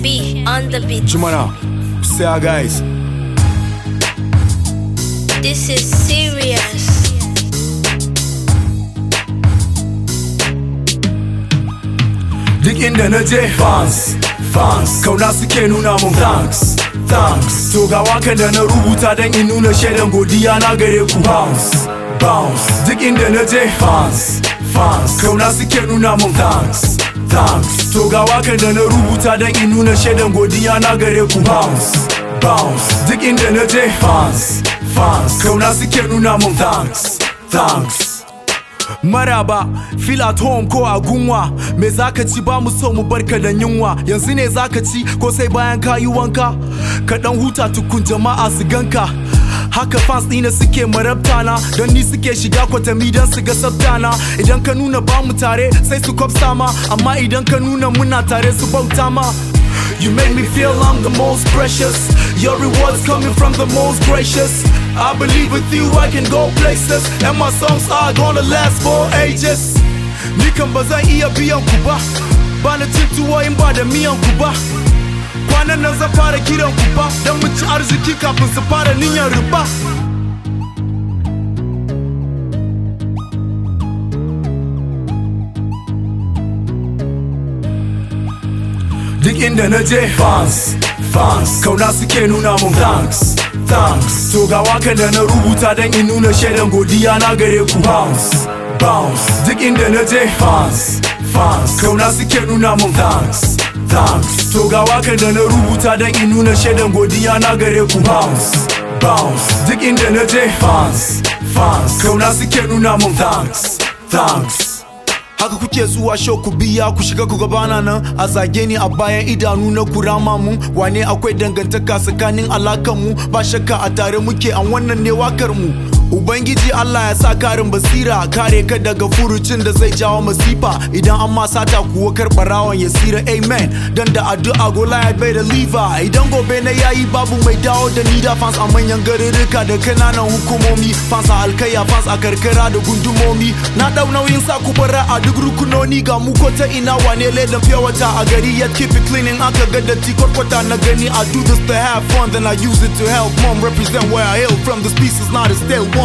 B on the beat. Jumana, say our guys. This is serious. Duk inda na je fans, fans Kauna suke nuna mun thanks, thanks To ga wakan da na rubuta don in nuna shaidan godiya na gare ku bounce, bounce Duk inda na je fans, fans Kauna suke nuna mun thanks, thanks To ga wakan da na rubuta don in nuna shaidan godiya na gare ku bounce, bounce Duk inda na je fans, fans Kauna suke nuna mun thanks, thanks Maraba, feel at home ko a gunwa Me zaka ci ba mu so mu barka da yunwa Yanzu ne zaka ci ko sai bayan ka yi wanka Ka dan huta tukun jama'a su ganka Haka fans ɗina suke marabta na Don ni suke shiga kwatami don su ga sabtana Idan ka nuna ba mu tare sai su kwafsa ma Amma idan ka nuna muna tare su bauta ma You make me feel I'm the most precious. Your rewards coming from the most gracious. I believe with you I can go places, and my songs are gonna last for ages. Ni kan ba zan iya biyan ku ba, ba na cin tuwo in ba da miyan ku ba. Kwanan nan zan fara kiran ku ba, don mu ci arziki kafin su fara niyyar riba. Duk inda na je fans, fans Kauna suke nuna mun thanks, thanks To ga wakan da na rubuta don in nuna shaidan godiya na gare ku bounce, bounce Duk inda na je fans, fans Kauna suke nuna mun thanks, thanks To ga wakan da na rubuta don in nuna shaidan godiya na gare ku bounce, bounce Duk inda na je fans, fans Kauna suke nuna mun thanks, thanks Haka kuke zuwa show ku biya ku shiga ku gabana nan a zage ni a bayan idanu na kurama mu wane akwai dangantaka tsakanin alakan mu ba shakka a tare muke an wannan ne wakar mu Ubangiji Allah ya sa karin basira kare ka daga furucin da zai jawo masifa idan an ma sata kuwa karbarawan ya sira amen dan da addu'a gola ya bai da liva idan gobe na yayi babu mai dawo da ni da fans a manyan garuruka da kananan hukumomi fans a alkaya fans a karkara da gundumomi na dau nauyin sa ku bara a duk rukunoni ga mu ko ta ina wane ledan fiye wata a gari yet keep it cleaning aka ga datti kwarkwata na gani I do this to have fun then I use it to help mom represent where I hail from this piece is not a stale one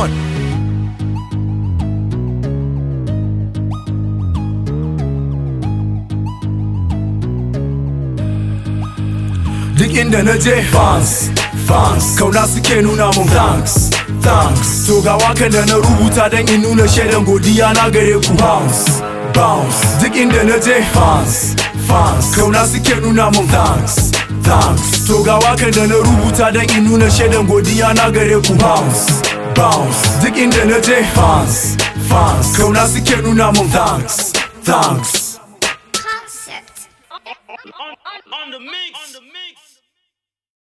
Duk inda na je fans, fans Kauna suke nuna mun thanks, thanks To ga wakan da na rubuta don in nuna shaidan godiya na gare ku bounce, bounce Duk inda na je fans, fans Kauna suke nuna mun thanks, thanks To ga wakan da na rubuta don in nuna shaidan godiya na gare ku bounce, bounce Duk inda na je fans, fans Kauna suke nuna mun thanks, thanks Concept. on, on, on the mix. On the mix.